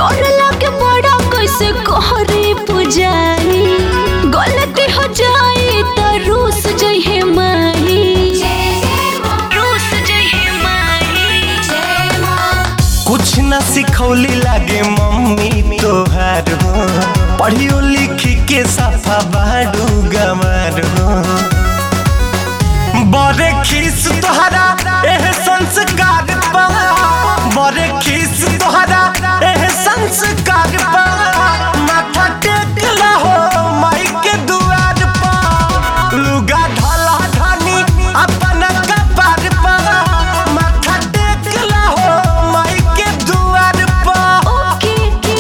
डर लागे बड़ा कैसे कहरे पुजारी गलती हो जाए तो रूस जइहे माही रूस जइहे माही कुछ न सिखौली लागे मम्मी तोहार हो पढ़ियो लिखी के सफा बाडू गमार हो बड़े खीस तोहरा एह संस्कार पा बड़े खीस तोहरा एह संस्कार पा माथा टेक हो माई के दुआर पा लुगा ढला ढानी अपन कपार पा माथा टेक हो माई के दुआर पा ओके के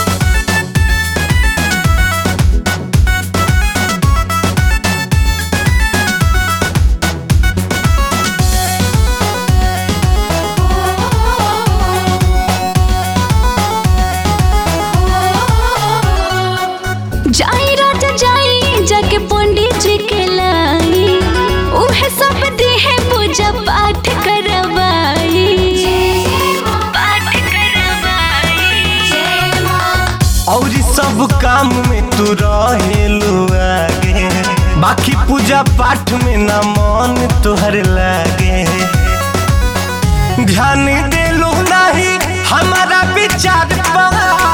जाई राजा जाई जाके पंडित जी के लाई उहे सब देहे पूजा पाठ करवाई पाठ करवाई और सब काम में तू रहेलू आगे बाकी पूजा पाठ में ना मन तोहर लागे ध्यान देलू नहीं हमारा विचार पा